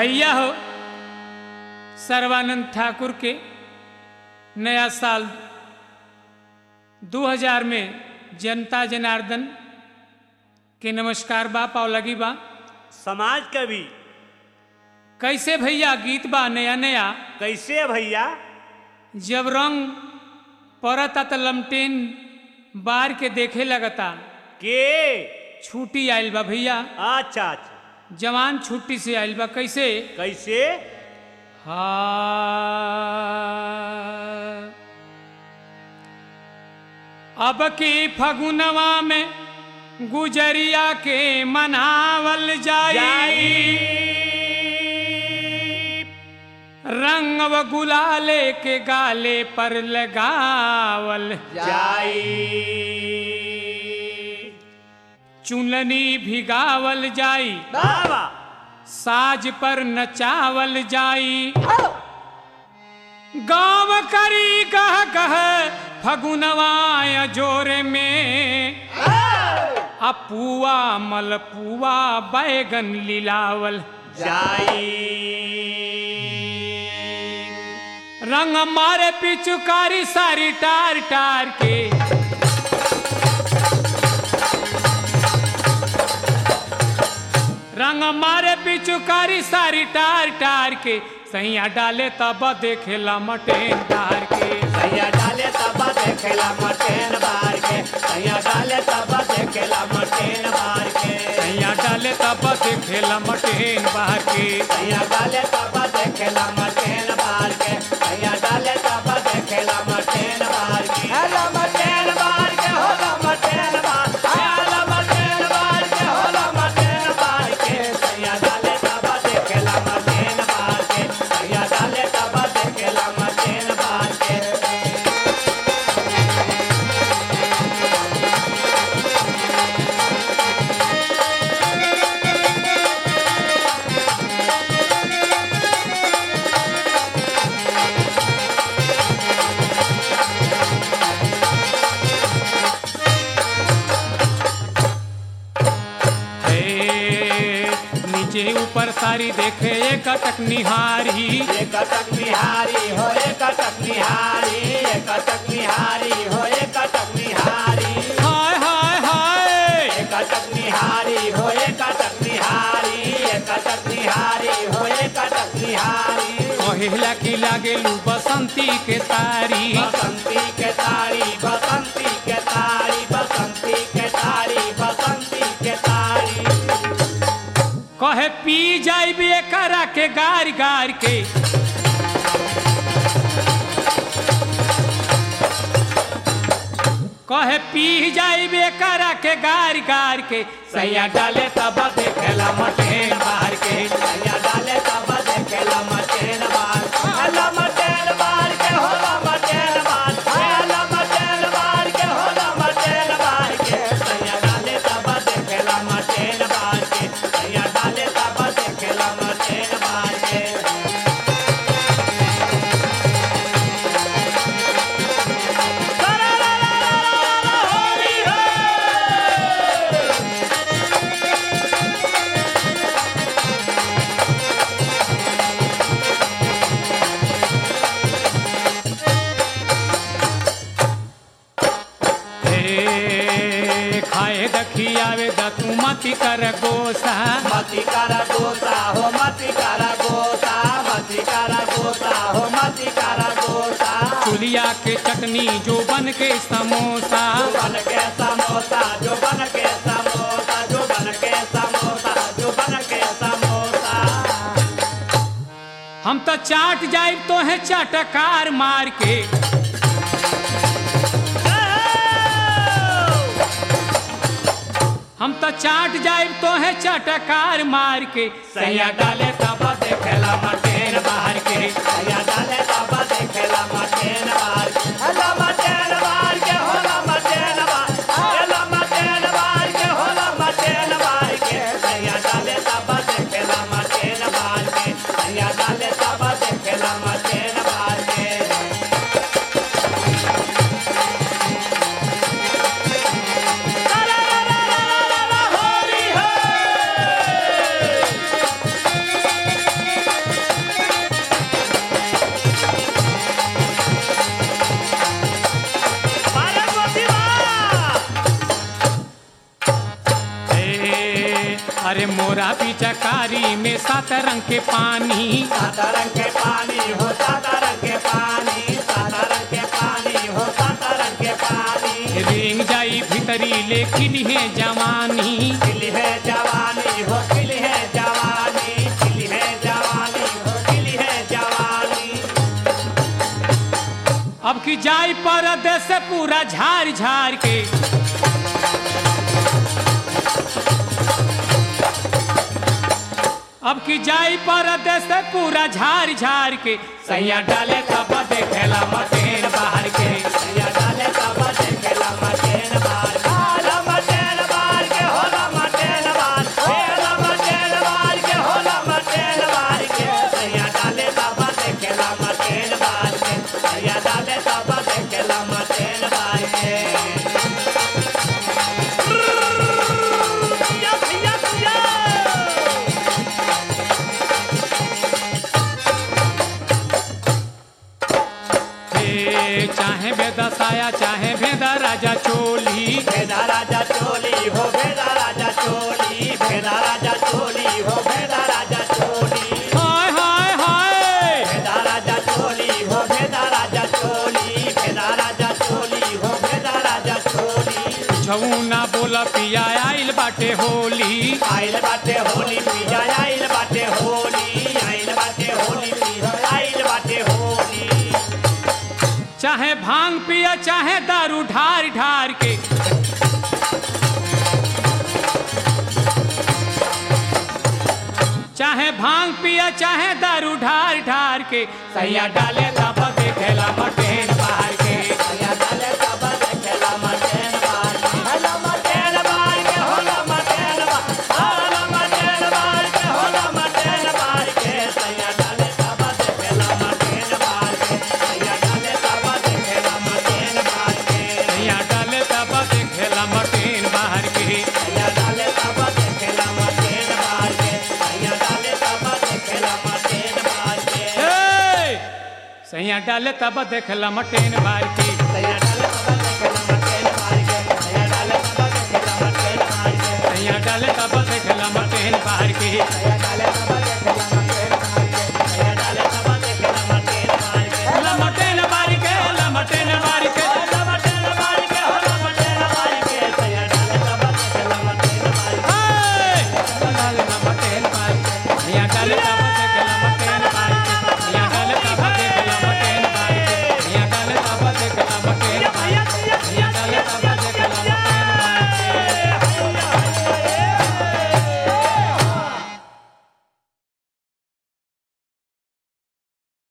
भैया हो सर्वानंद ठाकुर के नया साल 2000 में जनता जनार्दन के नमस्कार बा पाव लगी बा समाज कवि कैसे भैया गीत बा नया नया कैसे है भैया जब रंग परता त लमटेन बार के देखे लगता के छुट्टी आयल बा भैया अच्छा अच्छा जवान छुट्टी से आयल बा कैसे कैसे हाँ अब की फगुनवा में गुजरिया के मनावल जाई रंग व गुलाले के गाले पर लगावल जाई चुननी भिगावल जाई बाबा साज पर नचावल जाई गाँव करी गह गह फगुनवाय जोरे में अपुआ मलपुआ बैगन लिलावल जाई रंग मारे पिचुकारी सारी टार टार के रंग मारे पिचुकारी सारी टार टार के सैया डाले तब देखेला मटेन तार के सैया डाले तब देखेला मटेन बार के सैया डाले तब देखेला मटेन बार के सैया डाले तब देखेला मटेन बाहर के सैया डाले तब देखेला मटेन बार के सैया डाले तब देखेला मटेन बार के हेला मटेन बार के होला मटेन बार हेला मटेन बार के होला मटेन बार के सैया डाले तब देखेला मटेन बार के सैया डाले तब देखेला मटेन बार के हे नीचे ऊपर सारी देखे एक टक निहारी एक कटक निहारी हो एक कटक निहारी एक कटक निहारी हो एक कटक निहारी हाय हाय हाय एक कटक निहारी हो एक कटक निहारी एक कटक निहारी हो एक कटक निहारी कहेला की लागेलू बसंती के तारी बसंती के तारी बसंती के तारी बसंती के तारी बसंती के तारी कहे पी जाइबे करा के गार गार के कहे पी जाइबे करा के गार गार के सैया डाले तब देखेला मटेन बाहर के सैया डाले तब देखेला मटेन बार हेला मटेन बार के होला मटेन बार हेला मटेन बार के होला मटेन बार के सैया डाले तब देखेला मटेन बार के सैया डाले तब देखेला मटेन बार के होली है हे खाए दखियावे दतू मती कर गोसा मती करा गोसा हो मती करा गोसा मती करा गोसा हो मती करा गोसा चुलिया के चटनी जो बन के समोसा जो बन के समोसा जो बन के समोसा जो बन के समोसा जो बन के समोसा हम तो चाट जाए तो है चाटकार मार के हम तो चाट जाए तो है चाटकार मार के सैया डाले तब देखेला मटेन बाहर के सैया डाले तब देखेला मटेन बार हेला मटेन बार के होला मटेन बार हेला मटेन बार के होला मटेन बार के सैया डाले तब देखेला मटेन बार के सैया डाले तब देखेला मटेन बार के होली है अरे मोरा पिचकारी में सात रंग के पानी सादा रंग के पानी हो सादा रंग के पानी सादा रंग के पानी हो सादा रंग के पानी रेंग जाई भीतरी लेकिन है जवानी खिली है जवानी हो खिली है जवानी खिली है जवानी हो खिली है जवानी अब की जाई परदेश से पूरा झाड़ झाड़ के अब की जाई परदेश से पूरा झाड़ झाड़ के सैया डाले तब देखेला मटेन बाहर के या डाले तब देखेला मटेन बार हाला मटेन बार के होला मटेन बार होला मटेन बार के होला मटेन बार के या डाले तब देखेला मटेन बार के या डाले तब देखेला मटेन बार के या भैया भैया हे चाहे बेदसाया चाहे भेदा राजा चोली भेदा राजा चोली हो भेदा राजा चोली भेदा राजा चोली हो भेदा राजा चोली हाय हाय हाय भेदा राजा चोली हो भेदा राजा चोली भेदा राजा चोली हो भेदा राजा चोली छऊ बोला पिया आइल बाटे होली आइल बाटे होली पिया आइल बाटे होली आइल बाटे होली पिया आइल बाटे होली चाहे भांग पिया चाहे दारू ढार ढार के चाहे भांग पिया चाहे दारू ढार ढार के सैया डाले तब देखेला मटेन बाहर के या डाले तब देखेला मटेन बार होला मटेन बार के होला मटेन बार होला मटेन बार के होला मटेन बार के सैया डाले तब देखेला मटेन बार के सैया डाले तब देखेला मटेन बार के सैया डाले तब देखेला मटेन बाहर के सैया डाले तब देखेला मटेन बार के सैया डाले तब देखेला मटेन बार के हे! सैया डाले तब देखेला मटेन बाहर के सैया डाले तब देखेला मटेन बार के सैया डाले तब देखेला मटेन बार के सैया डाले तब देखेला मटेन बाहर के सैया